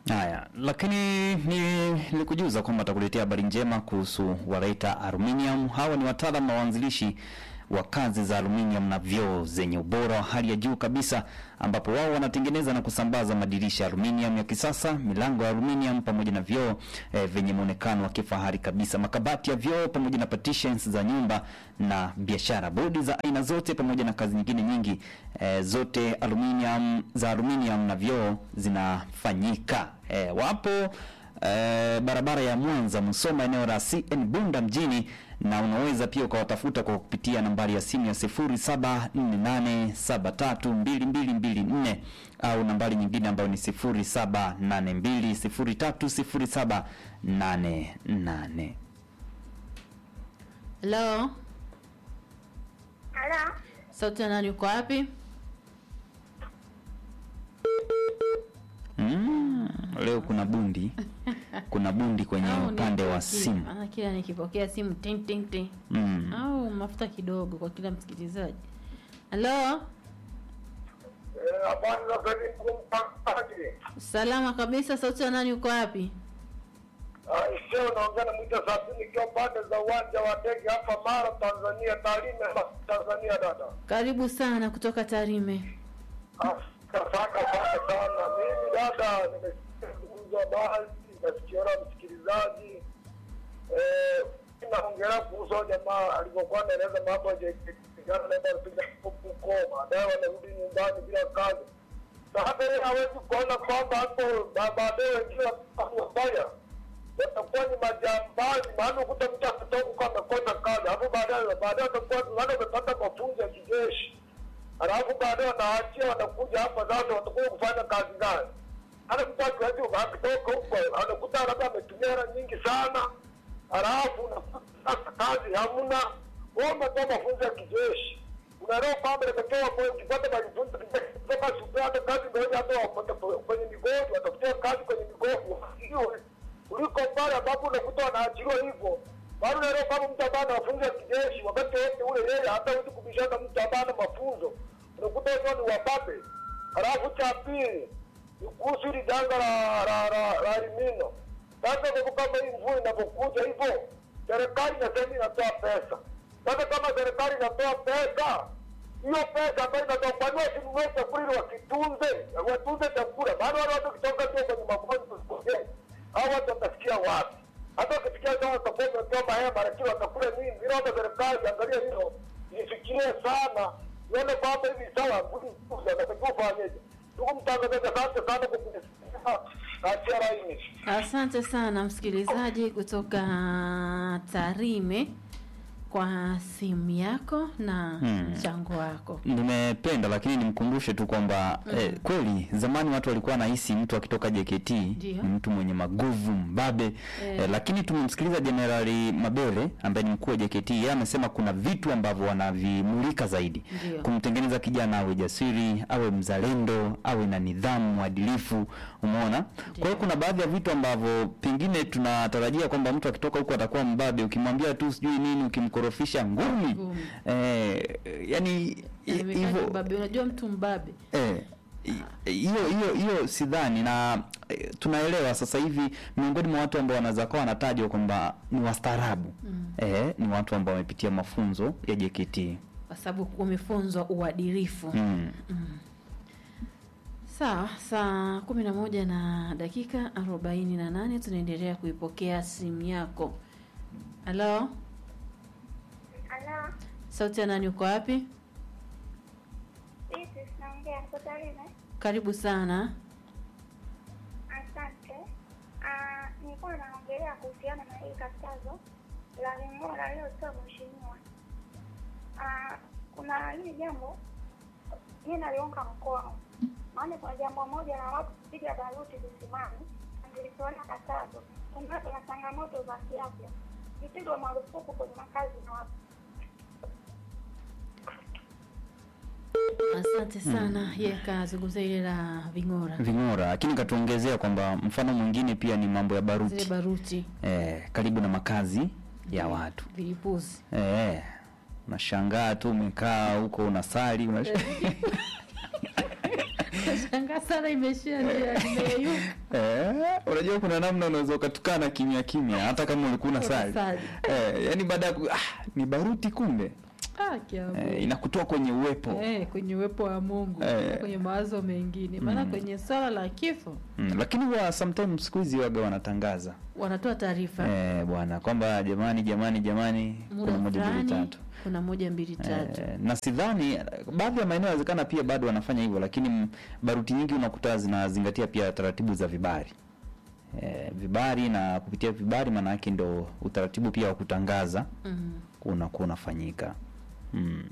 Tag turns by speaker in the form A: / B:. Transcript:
A: Haya, lakini ni nilikujuza kwamba atakuletea habari njema kuhusu Waraita Aluminium. Hawa ni wataalamu na waanzilishi wa kazi za aluminium na vioo zenye ubora wa hali ya juu kabisa, ambapo wao wanatengeneza na kusambaza madirisha ya aluminium ya kisasa, milango ya aluminium pamoja na vioo eh, vyenye muonekano wa kifahari kabisa, makabati ya vioo pamoja na partitions za nyumba na biashara, bodi za aina zote pamoja na kazi nyingine nyingi eh, zote aluminium za aluminium na vioo zinafanyika. Eh, wapo eh, barabara ya Mwanza Musoma, eneo la CN Bunda mjini, na unaweza pia ukawatafuta kwa kupitia nambari ya simu ya 0748732224 au nambari nyingine ambayo ni 0782030788.
B: Hello,
C: Halo,
B: sauti ya nani? Uko wapi?
A: Mm, leo kuna bundi kuna bundi kwenye
B: Au ni
A: upande wa
B: kila-
A: simu
B: maana kila nikipokea simu ting ting ting.
A: mm.
B: Au mafuta kidogo kwa kila msikilizaji. Hello,
D: habari za karibu mtangazaji.
B: salama kabisa. Sauti ya nani? Uko wapi?
D: Sio unaongea na mwita sabini ikiwa pande za uwanja wa ndege hapa Mara, Tanzania, Tarime, Tanzania. Dada
B: Karibu sana kutoka Tarime.
D: asante sana sana. Mimi dada, nimesikia zungumzo habari, nasikiona msikilizaji eh, naongelea kuhusu hao jamaa alivyokuwa anaeleza mambo ya jana, naenda kupiga huko, baadaye wanarudi nyumbani bila kazi. Sasa yeye hawezi kuona kwamba hapo ba- baadaye wengine wafanya watakuwa ni majambazi, maana ukuta mtu akitoka huko amekosa kazi, alafu baadaye baadaye watakuwa maana wamepata mafunzo ya kijeshi, alafu baadaye wanaachia wanakuja hapa sasa, watakuwa kufanya kazi gani? Hata mtu akiwezi akitoka huko anakuta labda ametumia hela nyingi sana, alafu unakuta sasa kazi hamna. Wewe umetoa mafunzo ya kijeshi, unaelewa kwamba inatakiwa kwa- ukipata mafunzo ya kijeshi kutoka shule, hata kazi ndio hata wapate kwenye migodi, watafutia kazi kwenye migodi hiyo kuliko pale ambapo unakuta wanaachiliwa hivyo. Bado unaelewa kwamba mtu ambaye ana mafunzo ya kijeshi, wakati wote ule yeye hata huwezi kubishana mtu ambaye ana mafunzo, unakuta wenyewe ni wababe. Halafu cha pili ni kuhusu hili janga la la la la elimino. Sasa kwa kama hii mvua inapokuja hivyo, serikali inasema inatoa pesa. Sasa kama serikali inatoa pesa, hiyo pesa ambayo inatoka, kwa nini wasinunue chakula ili wakitunze, watunze chakula? Maana wale watu wakitoka tu kwenye magonjwa hao watu watasikia wapi? Hata ukifikia kama watakuwa wametoa mahema, lakini watakula nini? Bila hata serikali angalia hilo, ifikirie sana, ione kwamba hivi sawa, natakiwa ufanyeje? Ndugu mtangazaji, asante sana kwa kunisikiliza. Naachia laini.
B: Asante sana msikilizaji kutoka Tarime kwa simu yako na
A: Hmm.
B: mchango wako.
A: Nimependa lakini nimkumbushe tu kwamba eh, kweli zamani watu walikuwa wanahisi mtu akitoka JKT
B: Ndio.
A: ni mtu mwenye maguvu mbabe eh, lakini tumemsikiliza Jenerali Mabele ambaye ni mkuu wa JKT. Yeye amesema kuna vitu ambavyo wanavimulika zaidi
B: Ndio.
A: kumtengeneza kijana awe jasiri, awe mzalendo, awe na nidhamu, mwadilifu. Umeona? Kwa hiyo kuna baadhi ya vitu ambavyo pengine tunatarajia kwamba mtu akitoka huko atakuwa mbabe, ukimwambia tu sijui nini, ukimkorofisha ngumi
B: Ngumi.
A: eh, yani
B: Yaani
A: hivyo
B: mbabe, unajua mtu mbabe
A: eh, i- hiyo hiyo hiyo sidhani na eh, tunaelewa sasa hivi miongoni mwa watu ambao wanaweza kuwa wanatajwa kwamba ni wastaarabu eh, ni watu ambao wamepitia mafunzo ya JKT
B: kwa sababu umefunzwa uadilifu.
A: mm.
B: Sawa, saa kumi na moja na dakika arobaini na nane tunaendelea kuipokea simu yako. Halo,
C: halo,
B: sauti ya nani? Uko wapi?
C: vipi? Sinaongea kwa Tarime.
B: Karibu sana.
C: Asante. Ah, nilikuwa naongelea kuhusiana na hili katazo la Ling'ora aliyotoa mheshimiwa. Ah, kuna hili jambo mi naliunga mkono, maana kuna jambo moja la watu kupiga baruti visimani, nilitoona katazo. Kuna kuna changamoto za kiafya, vipigwe marufuku kwenye makazi na watu
B: Asante sana. Ye kazungumzia ile la ving'ora,
A: Ving'ora, lakini katuongezea kwamba mfano mwingine pia ni mambo ya
B: zile
A: baruti
B: baruti,
A: eh, karibu na makazi ya watu
B: vilipuzi.
A: eh, unashangaa tu umekaa huko unasali unash...
B: Nashangaa sana imeshia njia imeyuka.
A: Eh, unajua kuna namna unaweza ukatukana kimya kimya hata kama ulikuwa unasali.
B: Unasali.
A: Eh, yani baada ya ku- ah, ni baruti kumbe.
B: Ah, kiabu.
A: Eh, inakutoa kwenye uwepo.
B: Eh, kwenye uwepo wa Mungu
A: Eh.
B: na kwenye mawazo mengine, maana
A: Mm.
B: kwenye swala la kifo
A: Mm, lakini wa sometimes siku hizi waga wanatangaza
B: wanatoa taarifa
A: eh, bwana kwamba jamani jamani jamani kuna
B: muda
A: moja mbili
B: fulani,
A: tatu.
B: kuna moja mbili tatu.
A: Eh, na sidhani baadhi ya maeneo yawezekana pia bado wanafanya hivyo, lakini m- baruti nyingi unakuta zinazingatia pia taratibu za vibari eh, vibari na kupitia vibari, maana yake ndo utaratibu pia wa kutangaza
B: Mm.
A: unakuwa unafanyika mm.